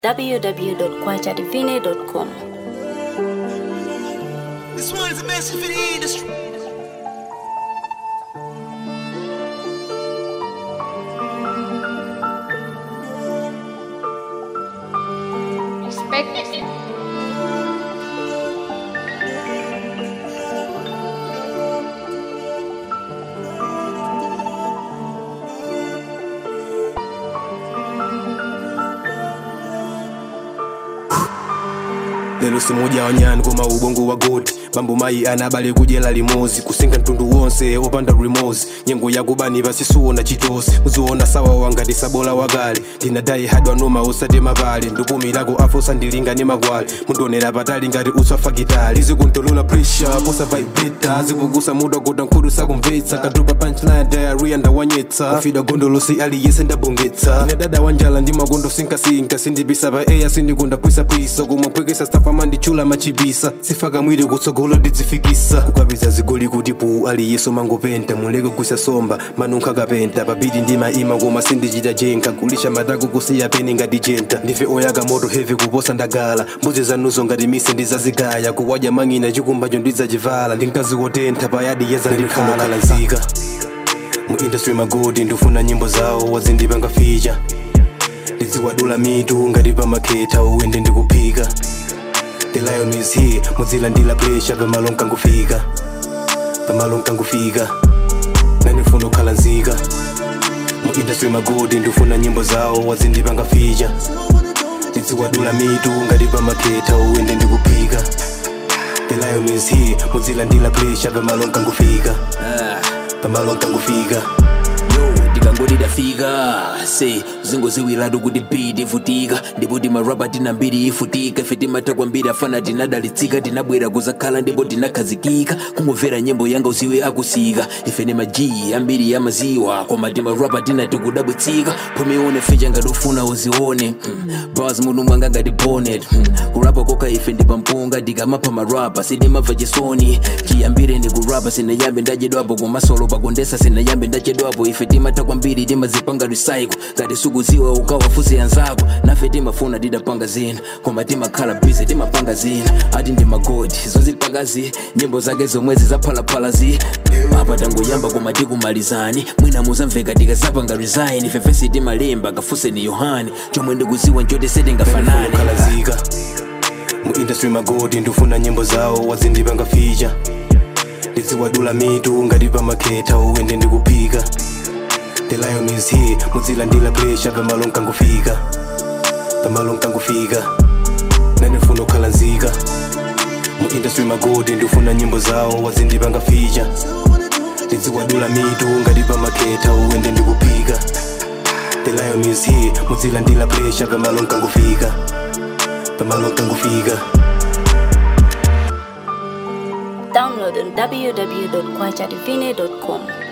www.kwajadivine.com. This one is a message for the industry. Respect it. lelo simoja wanyani koma ubongo wa goti bambo mayi anabale kujela limozi kusinga mtundu wonse opanda remosi nyengo yakubani vasisuona chitosi muziona sawa wangati sabola wakale ndinadayi hadwa noma usate mapale ndipumilako afu sandilinga ni magwale mundionera patali ngati uswafa gitali zikuntolula pressure posa vaibeta zikugusa muda kuta nkhudu sakumvetsa katupa punchline diarrhea ndawanyetsa kufida gondolosi aliyese ndabongetsa ine dada wanjala ndi makondo sinkasinka sindibisa pa eya sindikundapwisapwisa kumapwekesa stafama ndichula machibisa sifaka mwiri kutsogolo ndidzifikisa kukapiza zigoli kuti pu aliyeso mangopenta muleke kusa somba manunkha kapenta papiti ndi maima koma sindichita jenka kulisha matako kusiya peni ngati jenta ndife oyaka moto heavy kuposa ndagala mbuzi zanuzo ngati mise ndizazigaya kuwadya mang'ina chikumbacho ndidzachivala ndi mkazi wotentha payadi yeza ndikhala nzika mu industry magodi ndifuna nyimbo zawo wazindipanga ficha ndidziwadula mitu ngati pamakhetha uwende ndikuphika the lion is here mudzilandila pressure pamalo nkangufika pamalo nkangufika nanifuna kukhala nzika mu industry magodi ndifuna nyimbo zawo wazindipanga ficha ndidziwadula mitu ngati pamakhetha uwende ndikuphika the lion is here mudzilandila pressure pamalo nkangufika pamalo nkangufika yo ndikangoti ndafika se zingoziwiratu kuti beat ivutika ndipo timarapa tina mbiri ifutika ife timata kwambiri afana tinadalitsika tinabwera kuzakhala ndipo tinakhazikika kungomvera nyimbo yanga uziwe akusika ife ni maji ambiri yamaziwa koma timarapa tina tikudabwitsika pomione fecha ngati ufuna uzione hmm. bas munthu mwanga ngati bonnet hmm. kurapa koka ife ndipampunga ndikamapha marapa sidimabva chisoni chiyambire ni kurapa sinayambe ndajedwapo komasolo pakondesa sinayambe ndachedwapo ife timata kwambiri timazipanga recycle ngati sukuziwa ukawafuze anzako nafe timafuna tidapanga zina koma timakhala busy timapanga zina ati ndi magodi zozipakazi nyimbo zake zomwezi zaphalaphala zi apa tangoyamba koma tikumalizani mwina muzamveka tikazapanga resign ifefesi timalemba kafuse ni yohani chomwe ndikuziwa nchoti setingafanane kukhala nzika mu industry magodi ndifuna nyimbo zawo wazindipanga ficha ndidziwadula mitu ngati pamakhetha uwende ndikuphika the lion is here mudzilandila pressure pamalo nkangufika pamalo nkangufika nanifuna kukhala nzika mu industry magodi ndifuna nyimbo zawo wazindipanga ficha ndidziwadula mitu ngati pamakhetha uwende ndikuphika the lion is here mudzilandila pressure pamalo nkangufika pamalo nkangufika Download on www.kwajadivine.com.